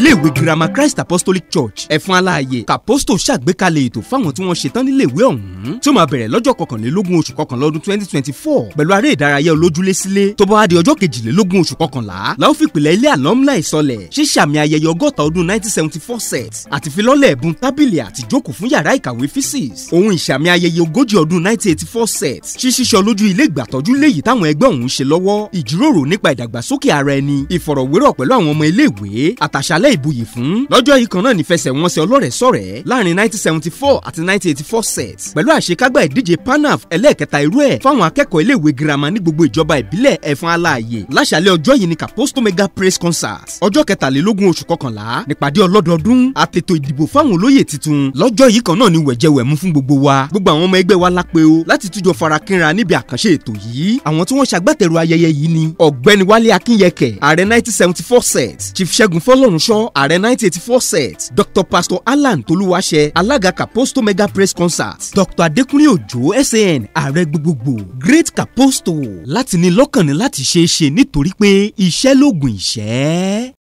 iléèwé girama christ apostolic church ẹ̀fọn aláàyè kàpọ́stò ṣàgbékalẹ̀ ètò fáwọn tí wọ́n ṣetán níléèwé ọ̀hún tí ó máa bẹ̀rẹ̀ lọ́jọ́ kọkànlélógún oṣù kọkànlá ọdún twenty twenty four pẹ̀lú aré ìdárayá olójúlé sílé tó bá wá di ọjọ́ kejìlélógún oṣù kọkànlá la ó fi ìpìlẹ̀ ilé alumni sọlẹ̀ ṣíṣàmì ayẹyẹ ọgọ́ta ọdún nineteen seventy four set àti filọ́lẹ̀ ẹ̀bùn tábìlì àti jókòó fún yàrá ìkàwé physics ohun ìṣàmì ayẹyẹ ogójì ọdún nineteen eighty four set ṣíṣíṣọ lójú ilé ìgbàtọ́jú léyìí táwọn ẹgbẹ́ ọ̀hún ṣe lọ́wọ́ ìjíròrò nípa ìdàgbàsókè ara ẹni ìfọ̀rọ̀wérọ̀ pẹ̀lú àwọn ọmọ iléèwé àtàṣálẹ̀ ìbuyì fún lọ́jọ́ yìí kan náà nífẹsẹ̀wọnsẹ̀ ọlọ́rẹ̀ sọ̀rẹ́ láàrin nineteen seventy four àti nineteen eighty four set pẹ̀lú àṣekágbá ìdíje panaf ẹlẹ́ẹ̀kẹta irú ẹ̀ fáwọn akẹ́kọ̀ọ́ iléèwé girama ní gbogbo ìjọba ìbílẹ̀ ẹ̀fọn aláàyè láṣàlẹ̀ ọjọ́ yìí ni caposto mega praise concert ọjọ́ kẹtàlélógún oṣù kọkànlá nípàdé ọlọ́dọọdún àtètò ìdìbò fáwọn olóyè tuntun lọ́jọ́ yìí kan náà ni wẹ̀jẹwẹ̀mú fún gbogbo wa gbogbo àwọn ọmọ ẹgbẹ́ wa lápẹ́ o láti tújọ farakínra níbi àkànṣe ètò yìí àwọn tí wọ́n ṣagbátẹrù ayẹyẹ yìí ni ọ̀gbẹ́ni wálé akínyẹkẹ ààrẹ nineteen seventy four set chief ṣẹ́gun fọlọ́runṣọ́ ààrẹ nineteen eighty four set dr pastor alan tolúwaṣẹ alága caposto mega praise concert dr adékúnlé òjò san ààrẹ gbogbogbò great caposto láti ní lọ́kàn ní láti ṣeé ṣe nítorí pé iṣẹ́ lóògùn ìṣẹ́.